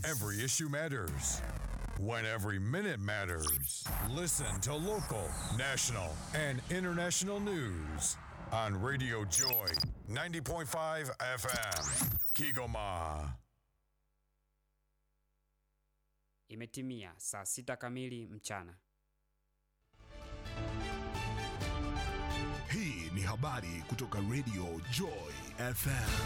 every issue matters. When every minute matters. Listen to local, national, and international news on Radio Joy 90.5 FM. Kigoma. Imetimia saa sita kamili mchana. Hii ni habari kutoka Radio Joy FM.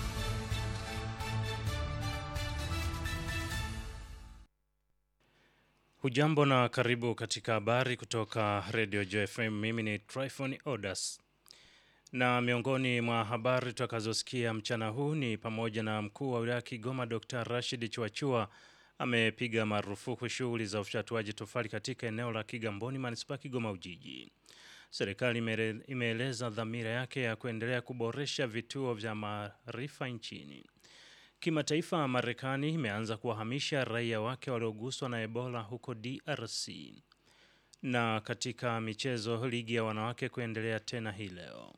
Hujambo na karibu katika habari kutoka Radio JFM. Mimi ni Tryphon Odas. Na miongoni mwa habari tutakazosikia mchana huu ni pamoja na mkuu wa wilaya Kigoma Dr. Rashid Chuachua amepiga marufuku shughuli za ufyatuaji tofali katika eneo la Kigamboni manispaa Kigoma Ujiji. Serikali imere- imeeleza dhamira yake ya kuendelea kuboresha vituo vya maarifa nchini. Kimataifa, Marekani imeanza kuwahamisha raia wake walioguswa na Ebola huko DRC. Na katika michezo, ligi ya wanawake kuendelea tena hii leo.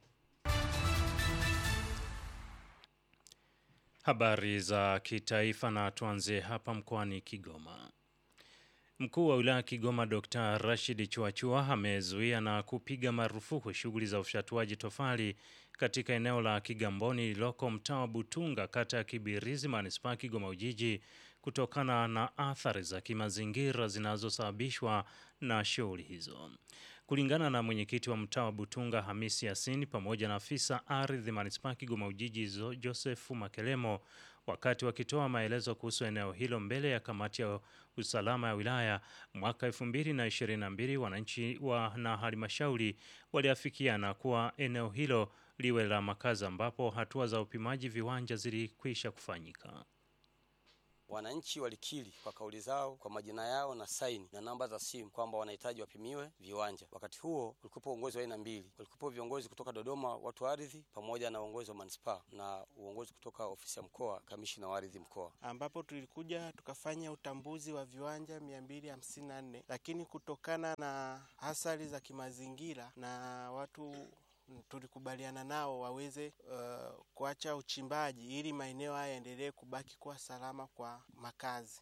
Habari za kitaifa na tuanzie hapa mkoani Kigoma. Mkuu wa wilaya Kigoma Dr. Rashid Chuachua amezuia na kupiga marufuku shughuli za ufyatuaji tofali katika eneo la Kigamboni lililoko mtaa wa Butunga kata ya Kibirizi manispaa Kigoma Ujiji kutokana na athari za kimazingira zinazosababishwa na shughuli hizo. Kulingana na mwenyekiti wa mtaa wa Butunga Hamisi Yasini pamoja na afisa ardhi manispaa Kigoma Ujiji Zo- Joseph Makelemo wakati wakitoa maelezo kuhusu eneo hilo mbele ya kamati ya usalama ya wilaya mwaka 2022 wananchi wa na halmashauri waliafikiana kuwa eneo hilo liwe la makazi ambapo hatua za upimaji viwanja zilikwisha kufanyika. Wananchi walikiri kwa kauli zao kwa majina yao na saini na namba za simu kwamba wanahitaji wapimiwe viwanja. Wakati huo ulikuwepo uongozi wa aina mbili, ulikuwepo viongozi kutoka Dodoma, watu wa ardhi, pamoja na uongozi wa manispaa na uongozi kutoka ofisi ya mkoa, kamishina wa ardhi mkoa. ambapo tulikuja tukafanya utambuzi wa viwanja 254 lakini kutokana na athari za kimazingira na watu mm, tulikubaliana nao waweze uh, kuacha uchimbaji ili maeneo haya yaendelee kubaki kuwa salama kwa makazi.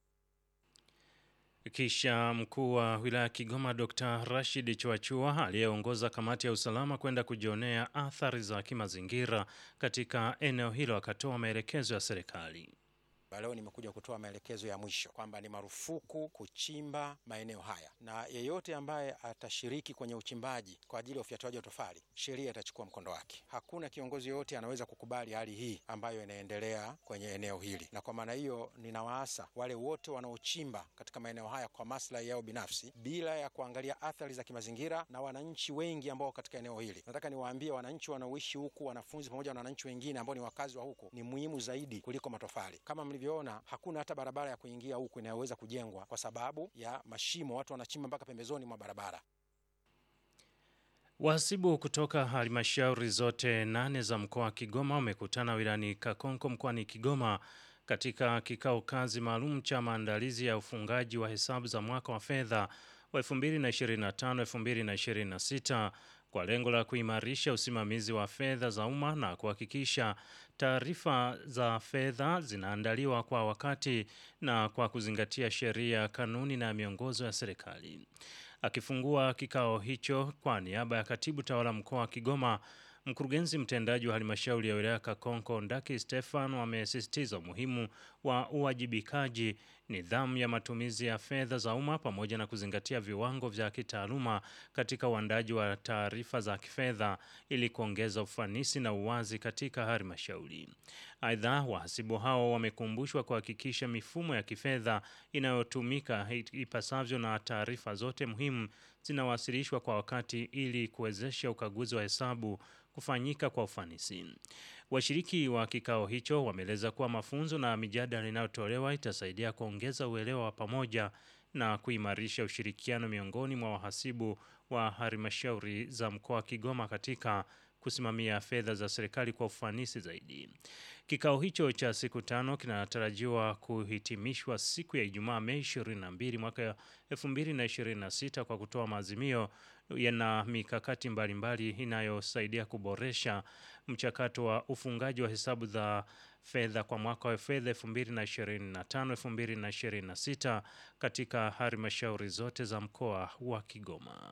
Kisha mkuu wa wilaya ya Kigoma Dr. Rashid Chuachua aliyeongoza kamati ya usalama kwenda kujionea athari za kimazingira katika eneo hilo akatoa maelekezo ya serikali. Leo nimekuja kutoa maelekezo ya mwisho kwamba ni marufuku kuchimba maeneo haya, na yeyote ambaye atashiriki kwenye uchimbaji kwa ajili ya ufyatuaji wa tofali, sheria itachukua mkondo wake. Hakuna kiongozi yoyote anaweza kukubali hali hii ambayo inaendelea kwenye eneo hili, na kwa maana hiyo ninawaasa wale wote wanaochimba katika maeneo haya kwa maslahi yao binafsi bila ya kuangalia athari za kimazingira na wananchi wengi ambao katika eneo hili. Nataka niwaambie wananchi wanaoishi huku, wanafunzi pamoja na wananchi wengine ambao ni wakazi wa huku, ni muhimu zaidi kuliko matofali. Kama mlivyoona, hakuna hata barabara ya kuingia huku inayoweza kujengwa kwa sababu ya mashimo, watu wanachimba mpaka pembezoni mwa barabara. Wahasibu kutoka halmashauri zote nane za mkoa wa Kigoma wamekutana wilayani Kakonko mkoani Kigoma katika kikao kazi maalum cha maandalizi ya ufungaji wa hesabu za mwaka wa fedha wa 2025-2026 kwa lengo la kuimarisha usimamizi wa fedha za umma na kuhakikisha taarifa za fedha zinaandaliwa kwa wakati na kwa kuzingatia sheria, kanuni na miongozo ya serikali. Akifungua kikao hicho kwa niaba ya katibu tawala mkoa wa Kigoma, mkurugenzi mtendaji wa halmashauri ya wilaya Kakonko Ndaki Stefan amesisitiza umuhimu wa uwajibikaji, nidhamu ya matumizi ya fedha za umma pamoja na kuzingatia viwango vya kitaaluma katika uandaji wa taarifa za kifedha ili kuongeza ufanisi na uwazi katika halmashauri. Aidha, wahasibu hao wamekumbushwa kuhakikisha mifumo ya kifedha inayotumika ipasavyo na taarifa zote muhimu zinawasilishwa kwa wakati ili kuwezesha ukaguzi wa hesabu kufanyika kwa ufanisi. Washiriki wa kikao hicho wameeleza kuwa mafunzo na mijadala inayotolewa itasaidia kuongeza uelewa wa pamoja na kuimarisha ushirikiano miongoni mwa wahasibu wa halmashauri za mkoa wa Kigoma katika kusimamia fedha za serikali kwa ufanisi zaidi. Kikao hicho cha siku tano kinatarajiwa kuhitimishwa siku ya Ijumaa Mei 22 mwaka 2026 kwa kutoa maazimio yana mikakati mbalimbali inayosaidia kuboresha mchakato wa ufungaji wa hesabu za fedha kwa mwaka wa fedha 2025-2026 katika halmashauri zote za mkoa wa Kigoma.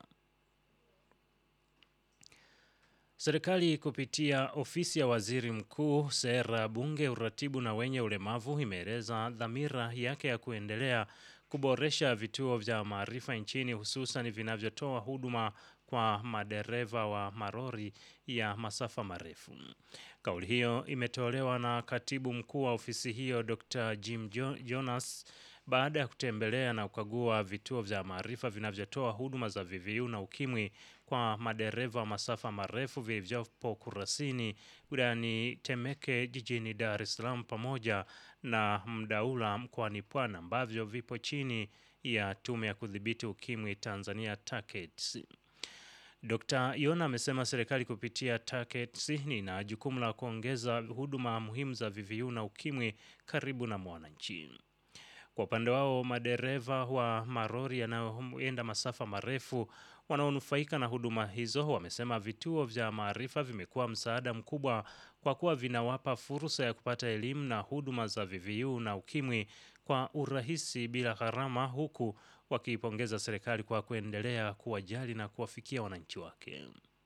Serikali kupitia ofisi ya waziri mkuu, sera, bunge, uratibu na wenye ulemavu imeeleza dhamira yake ya kuendelea kuboresha vituo vya maarifa nchini hususan vinavyotoa huduma kwa madereva wa marori ya masafa marefu. Kauli hiyo imetolewa na katibu mkuu wa ofisi hiyo Dr. Jim jo Jonas baada ya kutembelea na kukagua vituo vya maarifa vinavyotoa huduma za VVU na ukimwi kwa madereva wa masafa marefu vilivyopo Kurasini wilayani Temeke jijini Dar es Salaam pamoja na Mdaula mkoani Pwani ambavyo vipo chini ya Tume ya Kudhibiti Ukimwi Tanzania TACAIDS. Dr. Yona amesema serikali kupitia TACAIDS ina jukumu la kuongeza huduma muhimu za VVU na ukimwi karibu na mwananchi. Kwa upande wao, madereva wa marori yanayoenda masafa marefu wanaonufaika na huduma hizo wamesema vituo vya maarifa vimekuwa msaada mkubwa kwa kuwa vinawapa fursa ya kupata elimu na huduma za VVU na ukimwi kwa urahisi bila gharama, huku wakiipongeza serikali kwa kuendelea kuwajali na kuwafikia wananchi wake.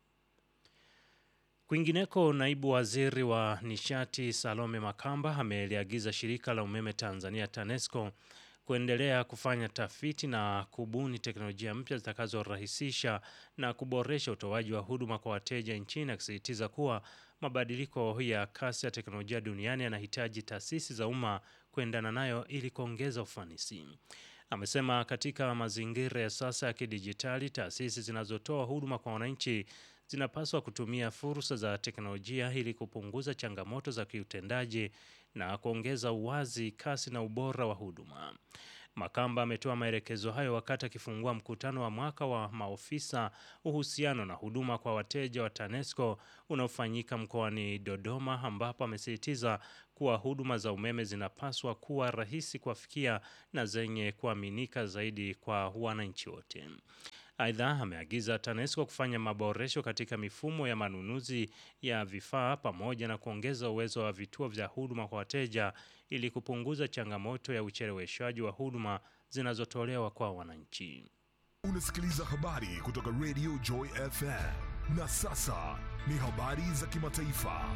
Kwingineko, naibu waziri wa nishati Salome Makamba ameliagiza shirika la umeme Tanzania TANESCO kuendelea kufanya tafiti na kubuni teknolojia mpya zitakazorahisisha na kuboresha utoaji wa huduma kwa wateja nchini, akisisitiza kuwa mabadiliko ya kasi ya teknolojia duniani yanahitaji taasisi za umma kuendana nayo ili kuongeza ufanisi. Amesema katika mazingira ya sasa ya kidijitali, taasisi zinazotoa huduma kwa wananchi zinapaswa kutumia fursa za teknolojia ili kupunguza changamoto za kiutendaji na kuongeza uwazi, kasi na ubora wa huduma. Makamba ametoa maelekezo hayo wakati akifungua mkutano wa mwaka wa maofisa uhusiano na huduma kwa wateja wa TANESCO unaofanyika mkoani Dodoma, ambapo amesisitiza kuwa huduma za umeme zinapaswa kuwa rahisi kuwafikia na zenye kuaminika zaidi kwa wananchi wote. Aidha, ameagiza TANESCO kufanya maboresho katika mifumo ya manunuzi ya vifaa pamoja na kuongeza uwezo wa vituo vya huduma kwa wateja ili kupunguza changamoto ya ucheleweshwaji wa huduma zinazotolewa kwa wananchi. Unasikiliza habari kutoka Radio Joy FM. Na sasa ni habari za kimataifa.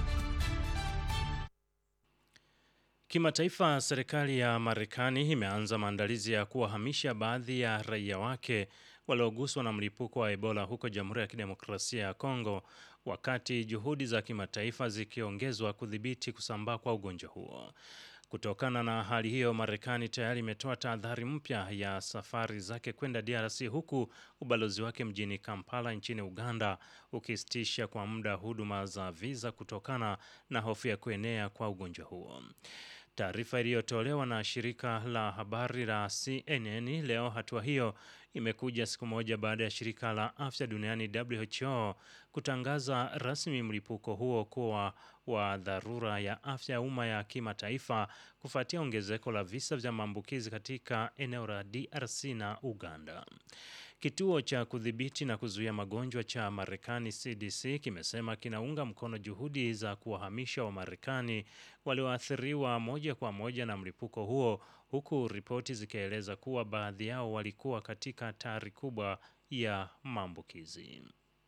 Kimataifa, serikali ya Marekani imeanza maandalizi ya kuwahamisha baadhi ya raia wake walioguswa na mlipuko wa Ebola huko Jamhuri ya Kidemokrasia ya Kongo, wakati juhudi za kimataifa zikiongezwa kudhibiti kusambaa kwa ugonjwa huo. Kutokana na hali hiyo, Marekani tayari imetoa tahadhari mpya ya safari zake kwenda DRC huku ubalozi wake mjini Kampala nchini Uganda ukisitisha kwa muda huduma za viza kutokana na hofu ya kuenea kwa ugonjwa huo. Taarifa iliyotolewa na shirika la habari la CNN leo, hatua hiyo imekuja siku moja baada ya shirika la afya duniani WHO kutangaza rasmi mlipuko huo kuwa wa dharura ya afya ya umma ya kimataifa kufuatia ongezeko la visa vya maambukizi katika eneo la DRC na Uganda. Kituo cha kudhibiti na kuzuia magonjwa cha Marekani CDC kimesema kinaunga mkono juhudi za kuwahamisha Wamarekani walioathiriwa moja kwa moja na mlipuko huo, huku ripoti zikieleza kuwa baadhi yao walikuwa katika hatari kubwa ya maambukizi.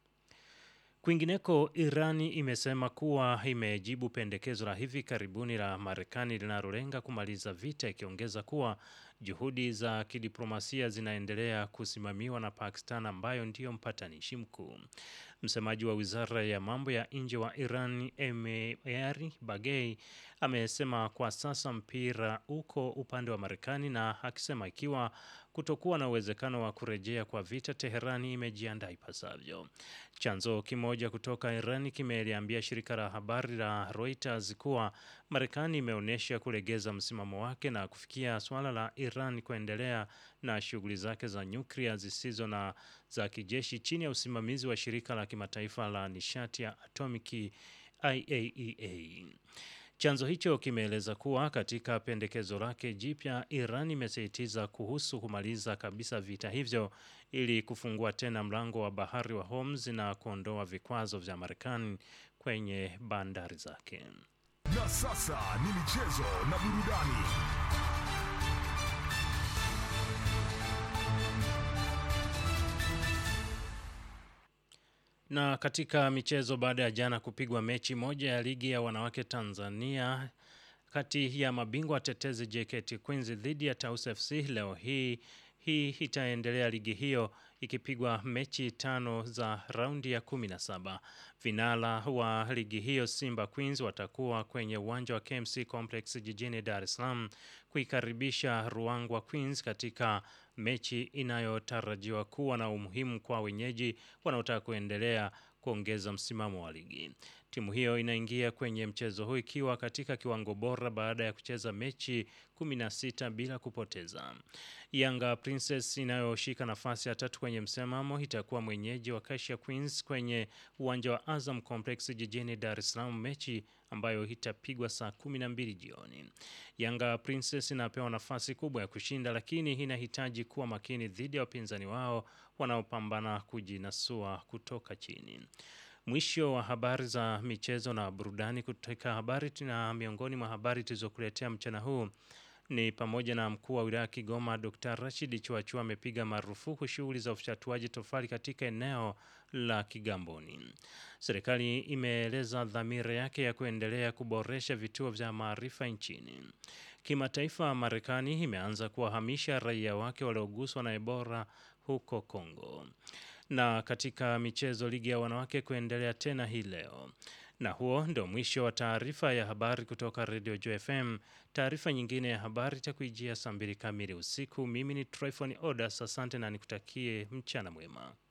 Kwingineko, Irani imesema kuwa imejibu pendekezo la hivi karibuni la Marekani linalolenga kumaliza vita, ikiongeza kuwa juhudi za kidiplomasia zinaendelea kusimamiwa na Pakistan ambayo ndiyo mpatanishi mkuu. Msemaji wa wizara ya mambo ya nje wa Iran Emeari Bagei amesema kwa sasa mpira uko upande wa Marekani, na akisema ikiwa kutokuwa na uwezekano wa kurejea kwa vita, Teherani imejiandaa ipasavyo. Chanzo kimoja kutoka Iran kimeliambia shirika la habari la Reuters kuwa Marekani imeonyesha kulegeza msimamo wake na kufikia suala la Iran kuendelea na shughuli zake za nyuklia zisizo na za kijeshi chini ya usimamizi wa shirika la kimataifa la nishati ya atomiki IAEA. Chanzo hicho kimeeleza kuwa katika pendekezo lake jipya, Iran imesisitiza kuhusu kumaliza kabisa vita hivyo ili kufungua tena mlango wa bahari wa Hormuz na kuondoa vikwazo vya Marekani kwenye bandari zake. Na sasa ni michezo na burudani. Na katika michezo, baada ya jana kupigwa mechi moja ya ligi ya wanawake Tanzania kati ya mabingwa watetezi JKT Queens dhidi ya Taus FC, leo hii hii itaendelea ligi hiyo ikipigwa mechi tano za raundi ya 17. Vinara wa ligi hiyo Simba Queens watakuwa kwenye uwanja wa KMC Complex jijini Dar es Salaam kuikaribisha Ruangwa Queens katika mechi inayotarajiwa kuwa na umuhimu kwa wenyeji wanaotaka kuendelea kuongeza msimamo wa ligi. Timu hiyo inaingia kwenye mchezo huu ikiwa katika kiwango bora baada ya kucheza mechi 16 bila kupoteza. Yanga Princess inayoshika nafasi ya tatu kwenye msimamo itakuwa mwenyeji wa Kasia Queens kwenye uwanja wa Azam Complex jijini Dar es Salaam, mechi ambayo itapigwa saa 12 jioni. Yanga Princess inapewa nafasi kubwa ya kushinda, lakini inahitaji kuwa makini dhidi ya wapinzani wao wanaopambana kujinasua kutoka chini. Mwisho wa habari za michezo na burudani kutoka habari na miongoni mwa habari tulizokuletea mchana huu ni pamoja na mkuu wa wilaya Kigoma Dr. Rashid Chuachua amepiga marufuku shughuli za ufyatuaji tofali katika eneo la Kigamboni. Serikali imeeleza dhamira yake ya kuendelea kuboresha vituo vya maarifa nchini. Kimataifa, Marekani imeanza kuwahamisha raia wake walioguswa na Ebola huko Kongo. Na katika michezo, ligi ya wanawake kuendelea tena hii leo. Na huo ndio mwisho wa taarifa ya habari kutoka Radio Joy FM. Taarifa nyingine ya habari itakuijia saa mbili kamili usiku. Mimi ni Tryphon Odas, asante na nikutakie mchana mwema.